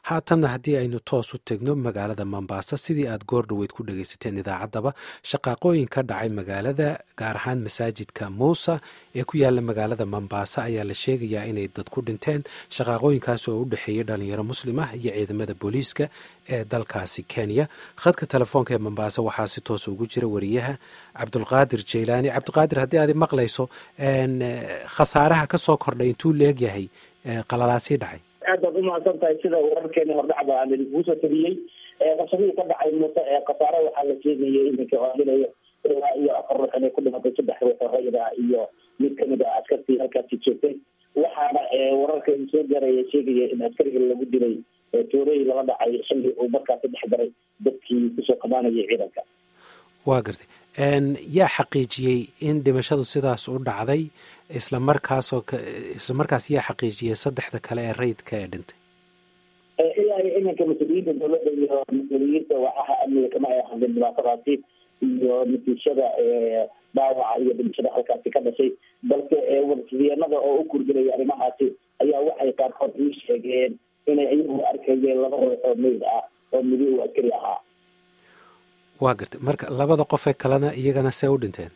haatanna haddii aynu toos u tegno magaalada mombasa sidii aad goor dhoweyd ku dhagaysateen idaacaddaba shaqaaqooyin ka dhacay magaalada gaar ahaan masaajidka muusa ee ku yaala magaalada mombasa ayaa la sheegayaa inay dad ku dhinteen shaqaaqooyinkaas oo u dhexeeyay dhalinyaro muslim ah iyo ciidamada booliiska ee dalkaasi kenya khadka telefoonka ee mombasa waxaa si toosa ugu jira wariyaha cabdulqaadir jaylaani cabdiqaadir haddii aad maqlayso khasaaraha ka soo kordhay intuu leegyahay qalalaasii dhacay aad baad umahadsan tahay sida wararkeeni hordhacba aan idinkugu soo tabiyey qasabihii ka dhacay muuse ee khasaare waxaa la sheegayay iminka oadinayo ilaa iyo afar ruux inay ku dhimatay saddex ruux oo rayid ah iyo mid kamid ah askartii halkaasi joogtay waxaana wararka soo gaaraya sheegaya in askariga lagu dilay toorey lala dhacay xilli uu markaasi dhex garay dadkii kusoo qabaanayay ciidanka waa gartay yaa xaqiijiyey in dhimashadu sidaas u dhacday isla markaasoo isla markaas yaa xaqiijiyey saddexda kale ee rayidka ee dhintay ilaa iyo iminka mas-uuliyiinta dowladda iyo mas-uuliyiinta waacaha amniga kama ay hadlin dhibaatadaasi iyo natiijada dhaawaca iyo dhimashada halkaasi ka dhashay balse warsideenada oo u kurgelaya arrimahaasi ayaa waxay qaarkood ii sheegeen inay iyagu arkayeen laba ruux oo meyd ah oo midi uu askari ahaa waa gartay marka labada qof ee kalena iyagana see u dhinteen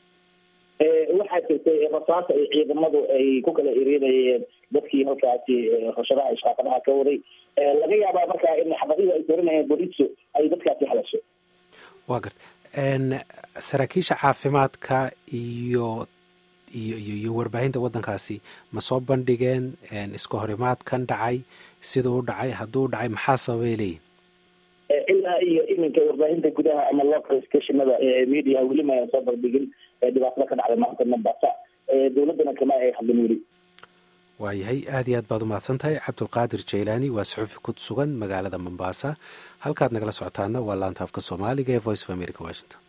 waxaa jirtay rasaas ay ciidamadu ay ku kala eriinayeen dadkii halkaasi rashadaha ishqaaqadaha ka waday laga yaabaa markaa in xabadihii ay doorinayeen booliisu ay dadkaasi halasho waa gartay saraakiisha caafimaadka iyo iyo iyo iyo warbaahinta waddankaasi ma soo bandhigeen iska horimaadkan dhacay siduu u dhacay hadduu u dhacay maxaa sababay leeyihin ilaa iyo iminka warbaahinta gudaha ama local stationada media weli ma ayan soo bandhigin dhibaatada ka dhacday maanta mombasa dowladdana kama ay hadlin weli waayahay aad iyo aad baad umahadsan tahay cabdulqaadir jaylaani waa suxufi ku sugan magaalada mombasa halkaad nagala socotaana waa laanta afka soomaaliga ee voice of america washington